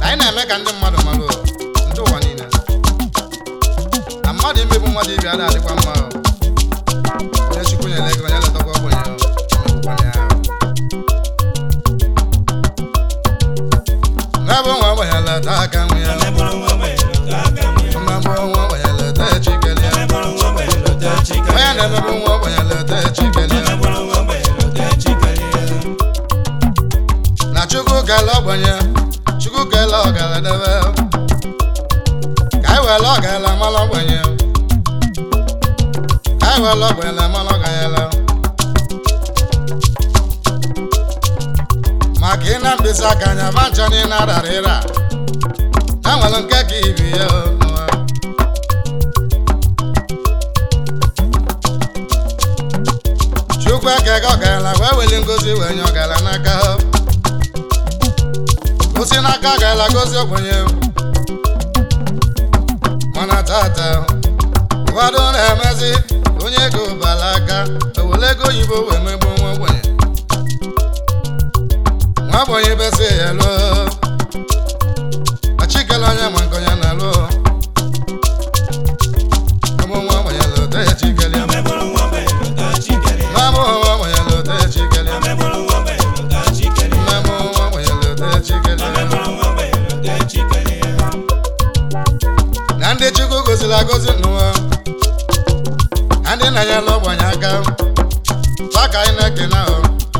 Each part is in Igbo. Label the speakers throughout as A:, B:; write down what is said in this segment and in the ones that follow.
A: anyị na-eme ka ndị mmadụ malụ ndị ụwa niile na mmadụ imegbu mmadụ ibe ada adịkwa mma o. onye chukwu nyere ego onye letakwa ogbenye o, emegbukwana ya o. n'ebe nwa ogbenye leta aka nwe ya
B: Onye bụrụ nwa ogbenye lọta aka nwe ya.
A: mmegbu nwa ogbenye leta echikele ya
B: Onye bụrụ nwa ogbenye lọta chike
A: onye
B: ya.
A: na-emegbu nwa ogbenye leta echikele
B: Onye
A: ya
B: bụrụ nwa ogbenye lọta chike ya.
A: na chukwu kele ogbenye chukwu kele ọgaladebe ka anyị were ọgala mara ogbenye ka anyị were ogbenye mara ọganyela maka ị na mkpịsị aka anya ma ncha na ị na-arara ịra ha nwere nke ka ibi ya n'ụwa. chukwu ekega ọgala wee weli ngozi wee nye ọgala n'aka ha gosi n'aka gaala gozi ogbenye mana tata ụfọdụ na-emezi onye ego bala aka ewere ego oyibo wee megbu nwa ogbenye nwa ogbenye besi ya lụọ achikele onye ma nke onye na-alụ ụmụ nwa ogbenye lụta ya chikele ya
B: Onye bụrụ nwa ogbenye lọta chike ya.
A: nwa mụ nwa ogbenye lụta ya chikele ya
B: Onye bụrụ nwa ogbenye lọta chike ya.
A: nwa mụ nwa ogbenye lụta ya chikele
B: Onye
A: ya
B: bụrụ nwa ogbenye lọta chike ya.
A: na ndị chukwu goziri agozi n'ụwa na ndị na-enyela ogbenye aka fa ka anyị na-ekene ahụ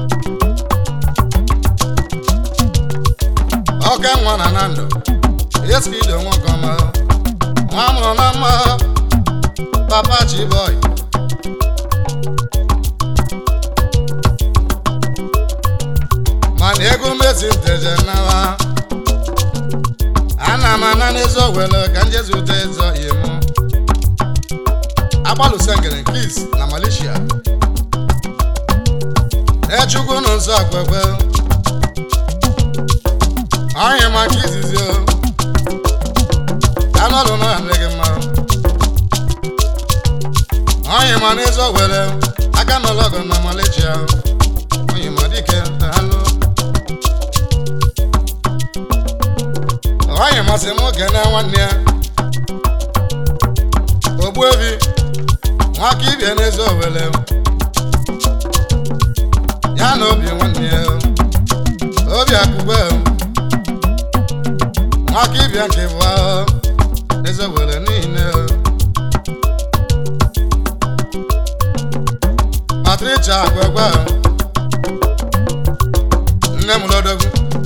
A: oke nwa na na ndụ yeskido nwoke ọma nwa mụrụ na mma papa chiboy mana ego mezi nteje nawa ana m ana n'ezi owele ka nje zute ezo imu agbalụsengere nkis na malaysia echukwu na nsọ akwekwe onye maka izizi o anọlụ na adị gị mma onye ma n'ezi owele aka n'ụlọgụ na malaysia onye ma dike alụ onye masị m kene nwanne ya ogbuebi nwaka ibie n'ezi owele ya na obi nwanne ya obi akụgbe nwaka ibie nke bụ ahụ n'ezi owele niile patricia agwegwe nne m lodogwu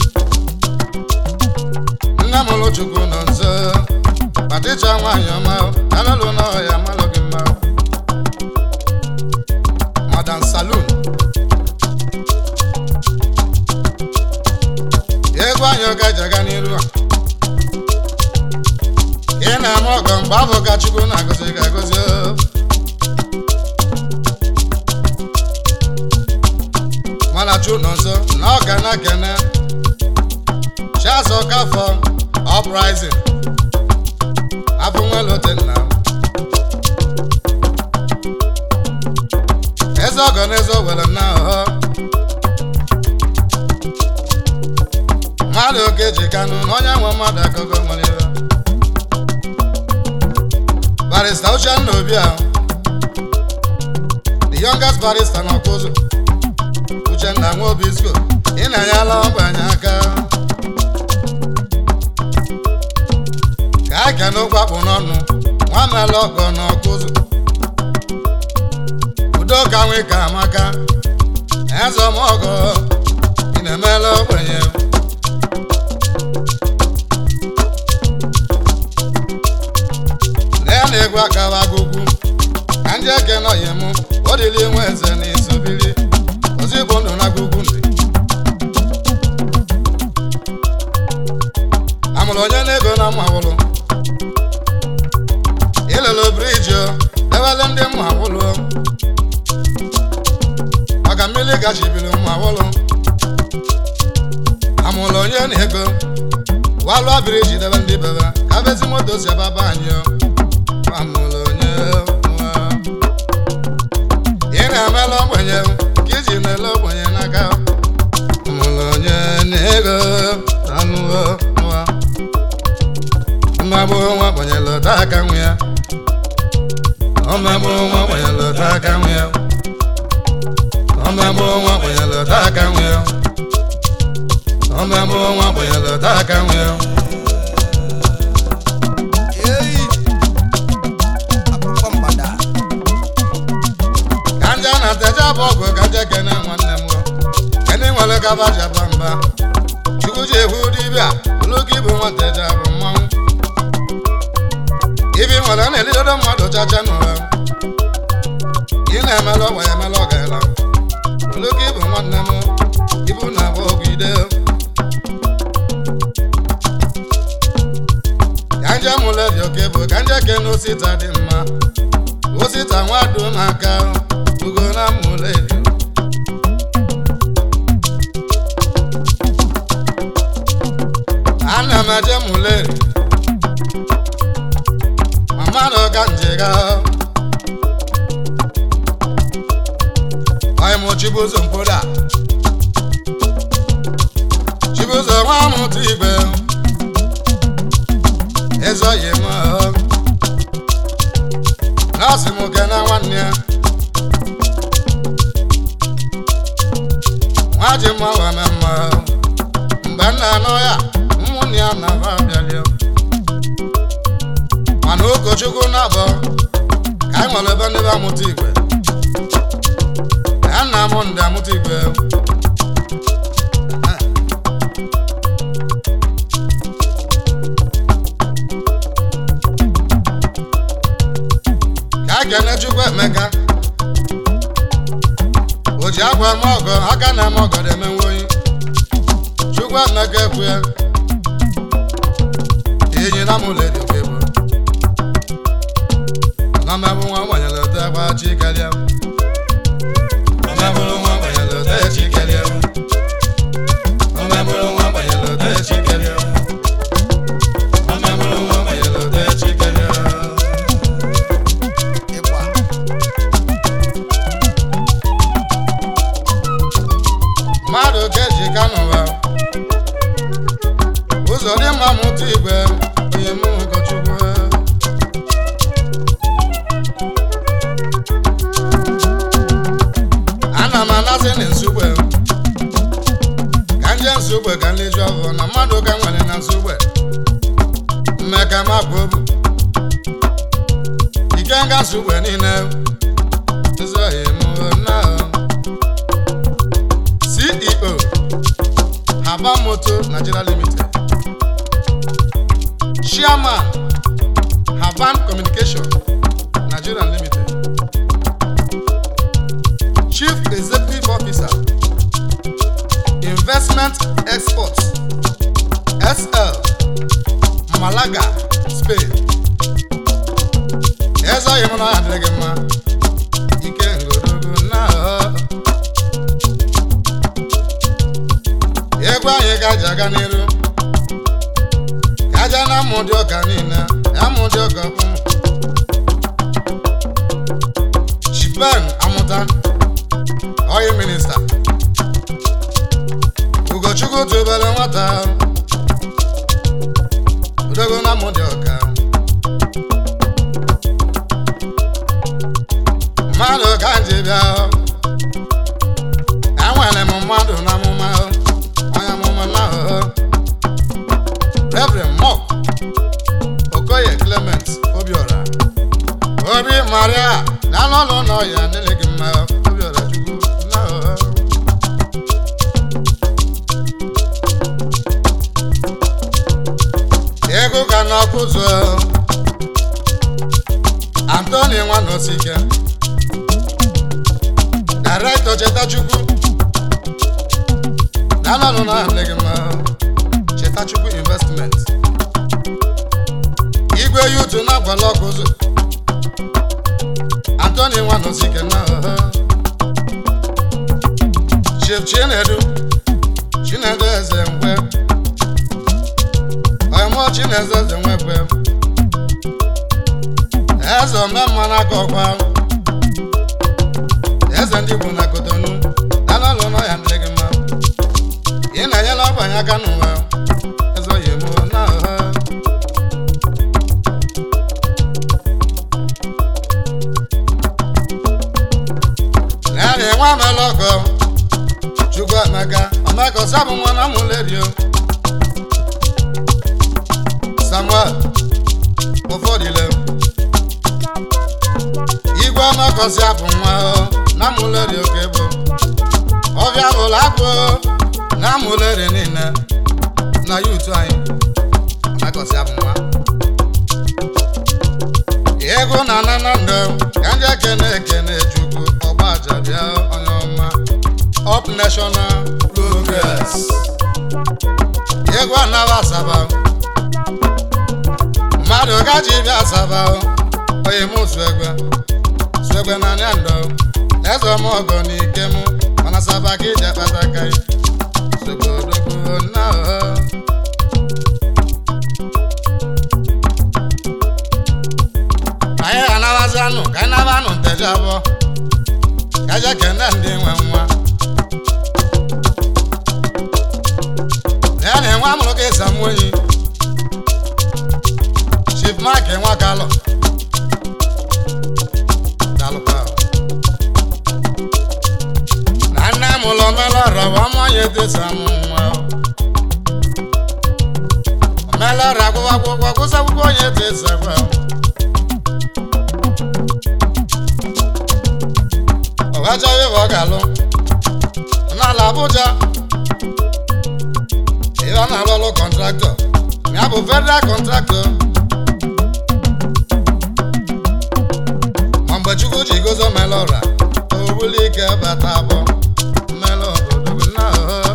A: nne m lụ chukwu nọ nso patricia nwaanyị ọma alụlụ n'ọhịa malụ gị mma madam saloon egwu anyị ọga ji aga n'iru a ị na-eme ọgọ mgbe afọ ka chukwu na-agọzi gị agọzi o. mana chu nọ nso na ọ ga na-ekene chiazọ kafọ uprising afọ nwelote nna m eze ọgọ na eze owere na ọhọ mmadụ oke ji kanụ na onye nwe mmadụ akụkọ nwere ihe barista uchenna obi ahụ the youngest barista na ọkụzụ uchenna nwa obi sko ị na-enyela ogbenye aka ka a kene okwu akpụ n'ọnụ nwa mela ọgọ na ọkụzụ udo ka nwe ka amaka eze ọmọgọ ị na-emela ogbenye na ya na-egwu akaba agụgwu ka ndị eke nọghị mụ ọ dịla inwe eze na isobiri ozi bụ ndụ na agụgwu ndị amụrụ onye na-ego na mmawụlụ ilele briji o dewele ndị mmawụlụ maka mmiri gachibiri mmawụlụ amụrụ onye na-ego walụọ briji debe ndị bebe ka bezi moto si ebe anyị o amụrụ onye nwa ị na-emela ogbenye ka iji na-ele ogbenye n'aka mụrụ onye na-ego anụwo nwa omegbu nwa gbanyere ụta aka nwe ya omegbu nwa gbanyere ụta aka nwe ya omegbu nwa gbanyere ụta aka nwe ya omegbu nwa gbanyere ụta aka nwe ya
C: Eyi. Akụkọ mgbada.
A: ka nje na teja bụ ọgụ ka nje kene nwanne m gọ kene nwere gaba jaba mba chukwu ji ehu dibịa olugo ibu nwateja bụ mmanwụ ibi nwere na-elidodo mmadụ chacha n'ụwa ị na-emelụ ọgba ya emelụ ọgaela olugo ibu nwanne m ibu na-abụ ọgụ ide ka nje mụleri oke bụ ka nje kene osita dị mma osita nwadu n'aka ugo na mụleri ana m eje mụleri mmadụ ka njega onye mụ chibuzo mkpoda chibuzo nwa mụtụ igwe ezoghị m nọọsụ m kene nwanne ya nwa ji mma weme mma mgbe m na-anụ ya ụmụnne ya na-aba abịalie mana ụkọchukwu na-abọ ka anyị nwere ebe ndị be amụta igwe ya nna m ndị amụta igwe ka a kene chukwu emeka o ji akwa eme ọgọ aka na-eme ọgọ na-emenwe oyi chukwu emeka ekwe enyi na mụleri oke bụ na mebụ nwa gbanyere ote gba chi karịa omebụrụ nwa gbanyere ote chi karịa omebụrụ nwa gbanyere ote chi karịa omebụrụ nwa gbanyere ote chi karịa
C: Ịgba.
A: mmadụ ga-eji ka n'ụwa ụzọ dị mma mụta igwe onye mụ ụkọchukwu ana m anasị na nsugbe ka nje nsugbe ka nleji ọgụ na mmadụ ka nwere na nsugbe mmeka ma bụ obu ike nga nsugbe niile nzọghị mụ na CEO Haba Moto Nigeria Limited Chairman Haban Communication Nigeria Limited Chief Executive Officer Investment Exports SL Malaga Spain Ezoghị m na ya adịghị mma ike ngorogo na egwu anyị ga-aja aga n'iru ka aja na amụ dị ọka niile amụ dị ọka kwụ chipen amụta oyi minista ugochukwu tụbere nwata odogo na amụ dị ọka mmadụ ka m ji bịa enwere m mmadụ na amụma onye amụma na ahụhụ Reverend Mok Okoye Clement Obiora Obi Maria na n'ụlọ nọ ya nile gị mma Obiora Chukwu na ahụhụ ego ka n'ọkụzụ Anthony Nwanosike Director Chetachukwu n'anọnụ na adịghị mma Chetachukwu investment igwe yutu na-agwala ọkụzụ Anthony Nwanosike na ọha Chief Chinedu Chinedu Eze Ngwe Ọmụ Chinedu Eze Nwekwe Eze omemma n'aka ọkwa Eze ndị Igbo na Kotonu n'anọnụ na ya adịghị mma ị na-enyela ọgbanye aka n'ụwa ezoghị m na ọha akọsị abụ nwa na mụlerio samuel ụfọdụle igwe makọsị abụ nwa na mụlerio ka bụ ọbịa bụla abụ na mụleri niile na yutu anyị makọsị abụ nwa ego na nanando ka ndị ekene ekene chukwu ọgbaja bịa onye ọma up national progress ego anaba asaba mmadụ gaji bịa asaba onye mụ suegwe suegwe na anya ndo eze ọmọgọ na ike mụ mana saba ka iji akpata aka sogodogo na anyị ga-anabazi anụ ka anyị naba anụ nteje abụọ ka je kene ndị nwe nwa ya na enwe amụrụ ka esa mụ enyi chief mark nwa kalọ dalụkwa na nne m ụlọ melọrọ bụ ọmụ onye desa mụ nwa omelọrọ akwụkwọ akwụkwọ kwụsị akwụkwọ onye desa kwa ọgacha ebe ọ ga-alụ n'ala Abuja ebe a na-alụ ọlụ kọntraktọ ya bụ federal kọntraktọ ma mgbe Chukwu ji gozo mele ọra owuli ike bata abụọ mele obodo na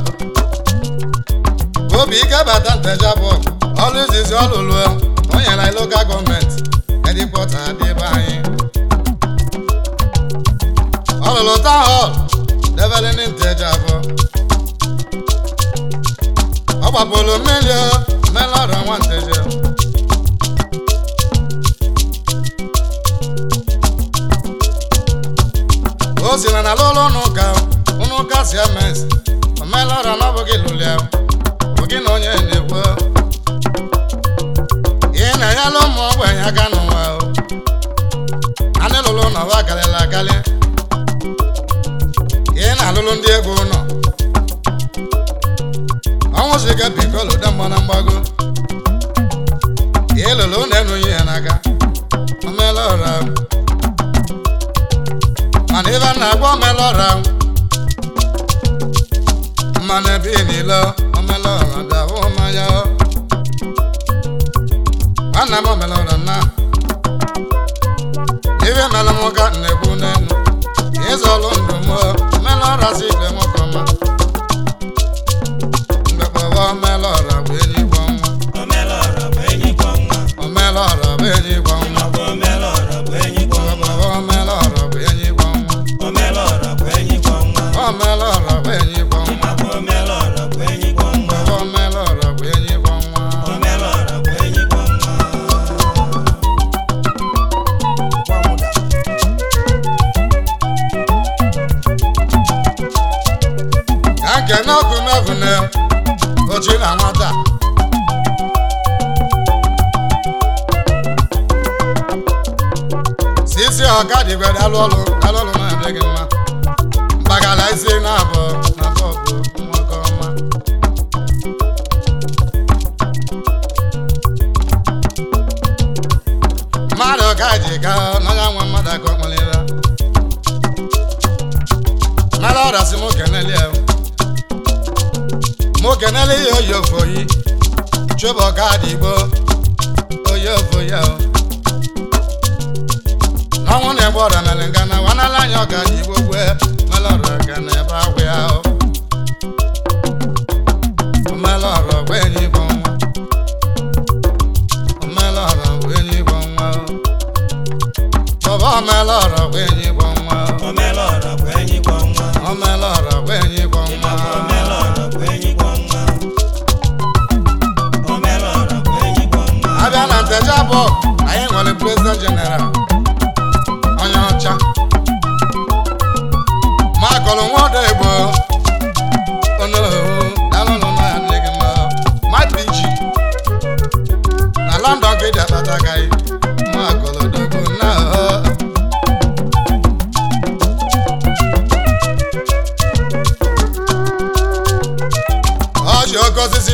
A: obi ike bata nteje abụọ ọlụ izizi ọlụlụ o nyere anyị lokal gọọmenti edipọta dị ebe anyị ọlụlụ town hall debere ndị nteje abụọ ọ gbapụrụ mmiri mele ọra nwa nteje o si na n'ala ụlọ ụka ụnụ ụka si emes omela ọra na ọ bụghị lụlia bụ gị na onye na-ekwu ị na-enyela ụmụ ogbenye aka n'ụwa anị lụlụ na ụwa karịrị akarị ị na-alụlụ ndị ego ụlọ ọnwụ si ga bikolu dị mgba na mgbago ị lụlụ na-enughi ya n'aka omela ọra mana ebe a na-agba omelọra mmanụ ebe niile omelọra dabụ mmanya nwanna m omelọra na ibe mere m ka na-ekwu n'elu ịzọlụ ndụ m omelọra si ibe m kọma mgbe kpọba omelọra bụ enyi gwọ nwa
B: Omelọra bụ enyi kwọ nwa.
A: omelọra bụ enyi gwọ nwa
B: Ọ bụ omelọra bụ enyi kwọ nwa.
A: kpọba omelọra bụ enyi gwọ nwa
B: Omelọra bụ enyi kwọ nwa.
A: omelọra bụ enyi gwọ nwa
B: Ọ bụ omelọra bụ enyi kwọ nwa.
A: kpọba omelọra bụ enyi gwọ nwa
B: Omelọra bụ enyi kwọ nwa.
A: ka nke n'ọkụ mevune ochi na nwata sisi ọka dịgwe dalụ ọlụ dalụ ọlụ na-adị gị mma mgbagala isi na abụ na bọbụ nwoke ọma mmadụ ka ji ka n'anya nwa mmadụ aka ọkpọlịra mara ọrịa si mụ keneli ya mụ keneli ya oyi ofoyi chụbọ ka dị igbo oyi ofoyi ahụ n'ọnwụ na-egbe ọrịa mere nga na wanala anya ọka dị igbo gwe mele ọrịa ka na ebe agwụ ya ahụ mele ọrịa gwa enyi igbo nwa mele ọrịa gwa enyi igbo nwa bọba mele ọrịa gwa enyi igbo nwa
B: Omelọra bụ enyi kwọ nwa.
A: omele ọrịa gwa enyi igbo
B: Ọ
A: nwa
B: bụ omelọra bụ enyi kwọ nwa. Omelọra bụ enyi kwọ nwa.
A: abịa na nteje abụọ anyị nwere prezident jeneral onye ọcha makọlụ nwodo igbo mapiji na london ka ịdị akpata gaghị makọlụ dogo na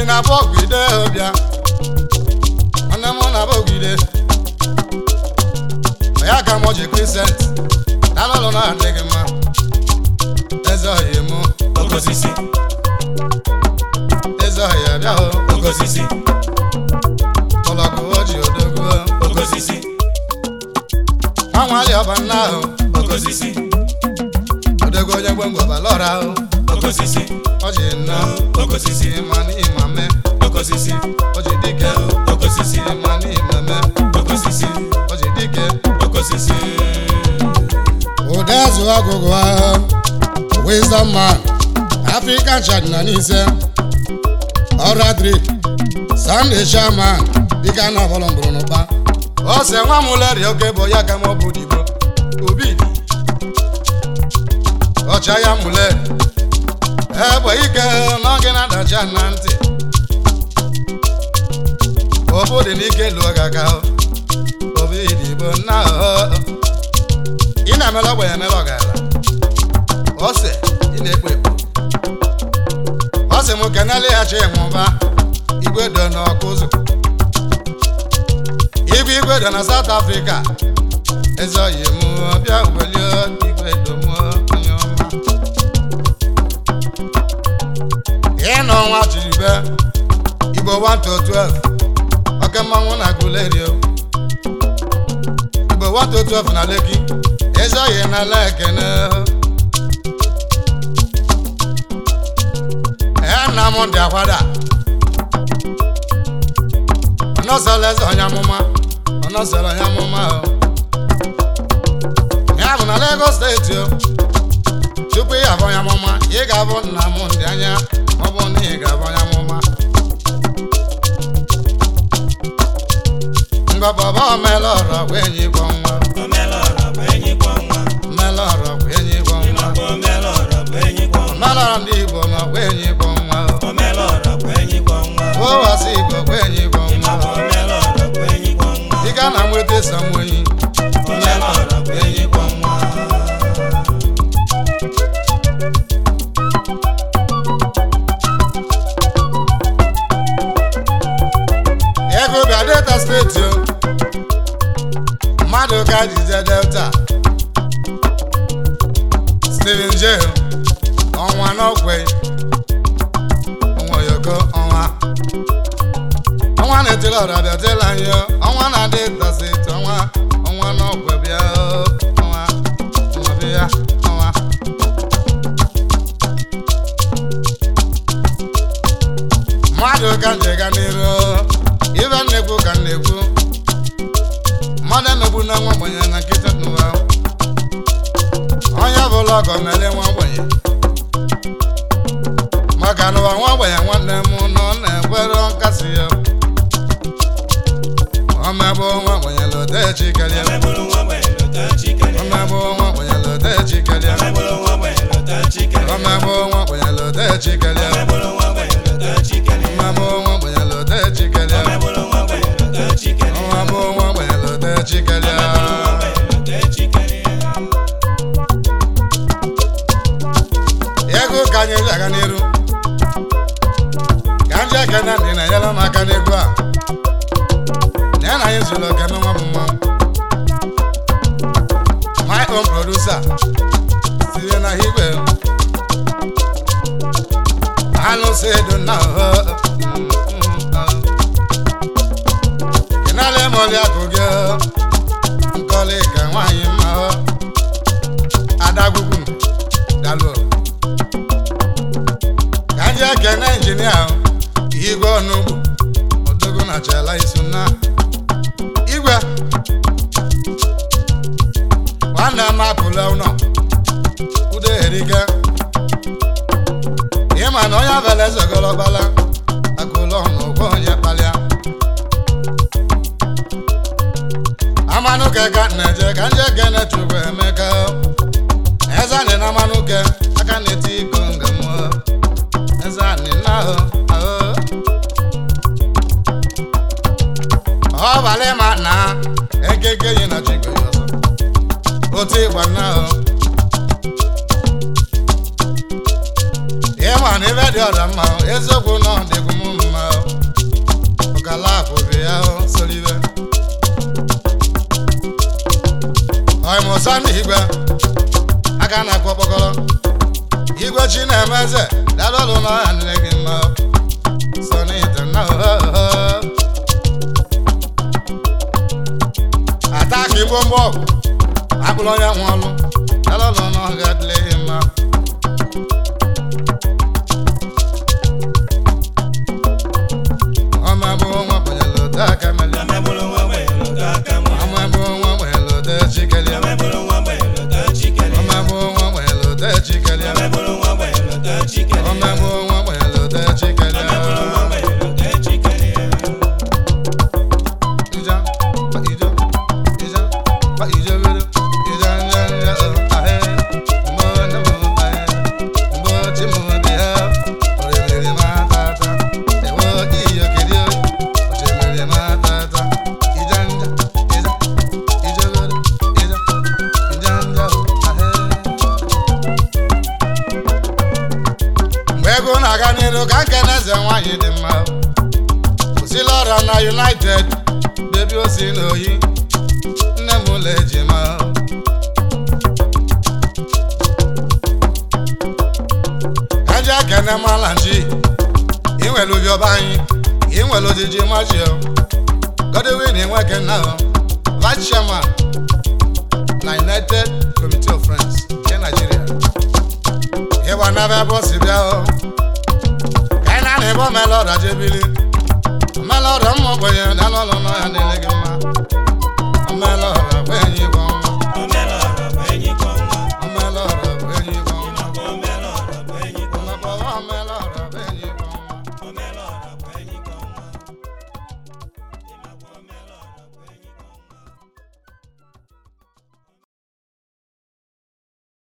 A: na bọgide bịa nwanne m na bọgide ya ka m ji krisent na n'ụlọ na-adịghị mma eze ọhịa mụ
B: Okosisi,
A: eze ọhịa bịa hụ
B: okosisi,
A: ụlọgụ oji odogwu
B: okosisi,
A: nwa nwali ọba nna ahụ
B: okosisi,
A: odogwu onye gbengwe balọra ahụ
B: okosisi,
A: ọji nna
B: okosisi,
A: ma n'ịma me
B: okosisi,
A: ọji dike
B: okosisi,
A: ma n'ime me
B: okosisi,
A: ọji dike
B: okosisi.
A: Udezu ọgụgụ ahụ Wisdom man African church na n'ise Ọradri Sunday Sherman dịka na ọbụla mbụrụ n'ụba ose nwa m leri oke bụ ya ka m ọ bụ digbo obi dị ọcha ya mụleri egbe ike n'oge na-adacha na ntị obu dị n'ike lụọ gị aka obi digbo nna ahụ ị na-emela ogbenye emela ọgaranya ose ị na-ekpo ekpo ọ sị m kenele ya chi nwụba igwe do n'ọkụ ụzọ igwe igwe do na South Africa eze oyi m bịa welie igwe do m onye ọma ịnọ ọnwa chiribe igbo 1 to 12 oke mmanwụ na gulerio igbo 1 to 12 na Lekki eze oyi na lekene ee nna m ndị akwada ọnọsọla eze onye amụma ọnọsọla onye amụma o ya bụ na Lagos steeti o tupu ị ga-abụ onye amụma ị ga-abụ nna m ndị anya ma ọ bụ na ị ga-abụ onye amụma ngọbọba omela ọrọ bụ enyi gwọ nwa
B: Omelọra bụ enyi kwọ nwa,
A: omela ọrọ bụ enyi gwọ nwa
B: ịmakwa omelọra bụ enyi kwọ nwa,
A: omela ọrọ ndị Igbo ma ọ bụ enyi gwọ nwa o
B: omelọra bụ enyi kwọ nwa,
A: ụwasị Igbo bụ enyi gwọ
B: ịmakwa
A: nwa
B: omelọra bụ enyi kwọ nwa,
A: ị ga na nweta samoyi
B: omelọra bụ enyi kwọ nwa.
A: ego bịa delta steeti o mmadụ ka jije delta steven j ọnwa n'ọkwe ọnwa oyoko ọnwa ọnwa na-etela ọra bịa tela anyị o. ọnwa na delta steeti ọnwa ọnwa n'ọkwe bịa o. ọnwa ọnwa bịa ọnwa mmadụ ka njega n'iru ibe nnekwu ka nnekwu mmadụ emegbu na nwa ogbenye na nkịta n'ụwa onye bụla ọgọ mere nwa ogbenye maka n'ụwa nwa ogbenye nwanne m nọ na-ekwere nkasi ya omegbu nwa ogbenye lote chikelie
B: Omebụrụ nwa ogbenye lọta chikere,
A: omegbu nwa ogbenye lote chikelie
B: omebụrụ nwa ogbenye lọta chikere,
A: omegbu nwa ogbenye lote chikelie
B: omebụrụ nwa ogbenye lọta chikere,
A: omegbu nwa ogbenye lote chikelie
B: omebụrụ nwa ogbenye lọta chikere,
A: omegbu nwa ogbenye lote chikelie
B: omebụrụ nwa ogbenye lọta chikere.
A: ego ka anyị ji aga n'iru ka ndị ekene ndị na-enyere m aka n'egwu a na ya na anyị zụrụ oke n'nwa m nwa my own producer site na igwe anụ si edo na ọhọ kenala emoli akụ gị nkọli ka nwaanyị mma hụ adagwugwu dalụ ka ndị ekene injinia ahụ igwe ọnụugbo odogo na chala isu na igwe nwanne m apụla ụlọ udo erike ịma na onye abala ezogologbala akụlọ n'ụgwọ onye kpalịa amanụke ka na-eje ka ndị ekene chukwu emeka eze anyị na amanụke aka na-eti iko ngam eze anyị na ahụ ahụ ọbalị ma na ekeke yi na chigwe ya ọzọ otu ịgba na ahụ ịma na ebe dị ọra mma eziokwu na ọ dịgwu m mma ọzọ ndị igwe aka na-akpọ kpọkọrọ igwe chi na-eme eze dalụlụ n'ọhịa nne gị mma sonite na ata ka igbo mgbọ ọgwụ akpụrụ onye nwe ọlụ dalụlụ n'ọhịa dịle gị mma ọma bụ nwa banyere ụda aka meli
B: Amebulu nwa ogbenye lọta aka nwa.
A: ọma bụ nwa banyere ụda chikeli
B: Amebulu nwa ogbenye lọta chikere.
A: ọma bụ nwa banyere ụda chikeli
B: Amebulu nwa ogbenye lọta chikere.
A: ọma bụ nwa banyere ụda chikeli
B: Amebulu nwa ogbenye lọta chikere.
A: Ija, pa ija, ija, pa ija goro, ija nja nja oh ahe, mbo na mo ahe, mbo chi mo dia, ore mere ma tata, ewo iyo kiri o, ore mere ma tata, ija nja, ija, ija goro, ija, ija nja oh ahe. Mgbe ego na-aga n'iru ka nke na-eze nwaanyị dị mma kwụsịla ọrịa na united bebi osi n'oyi nne m ụlọ ejima eji ekene mala nji inwere ubi ọba anyị inwere ojiji machio godwin nweke na vice chairman na united committee of friends nke nigeria ịgba n'ebe ebe o si bịa o ka anyị na-ana ebe omelọda jebili omelọda mma ogbenye na n'ụlọ n'ọhịa na-ele gị mma